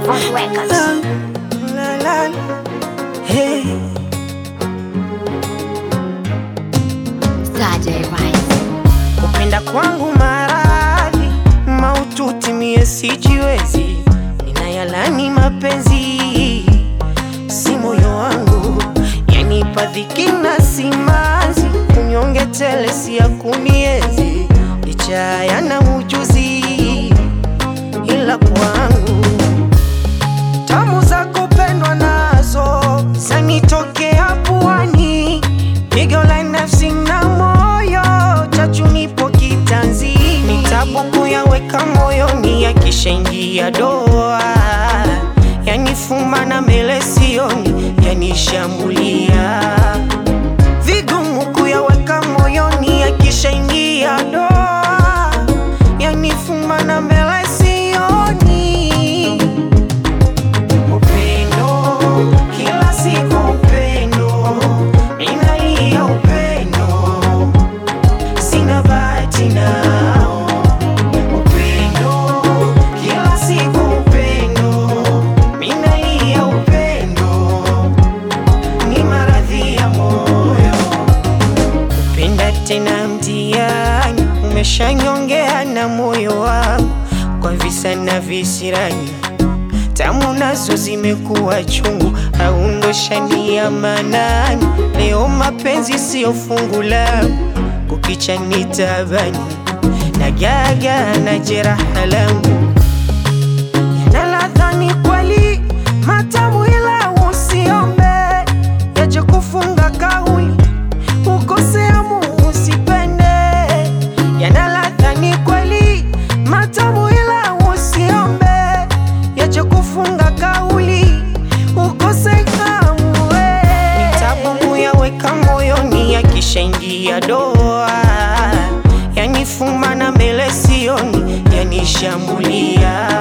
on records. La, la, la. Hey. Saturday Rise. Kupenda kwangu maradhi maututi, mie sijiwezi, ninayalani mapenzi, si moyo wangu yanipa dhiki na simanzi, unyonge tele si ya kuniezi, licha yana ujuzi, ila kwangu tamu za kupendwa nazo zanitokea puani, pigo la nafsi na moyo chachu nipo kitanzi, ni tabu kuyaweka moyoni, yakishaingia doa yanifuma na mbele sioni, yanishambulia vigumu kuyaweka moyoni, yakishaingia doa yanifuma na mbele sioni upendo kila siku upendo inalia upendo sina bahati nao upendo kila siku upendo inalia upendo ni maradhi ya moyo kupenda tena mtihani umeshanyongea na moyo wangu kwa visa na visirani tamu nazo zimekuwa chungu, au ndo shani ya manani. Leo mapenzi siyo fungu langu, kukicha ni tabani na gaga na jeraha langu yana ladha ni kweli matamu, ila usiombe yaje kufunga kauli ukosea Mungu usipende. Yana ladha ni kweli matamu, ila usiombe yaje kufunga kauli ukose kamwe. Ni tabu kuyaweka moyoni, yakishaingia doa yanifuma na mbele sioni, yanishambulia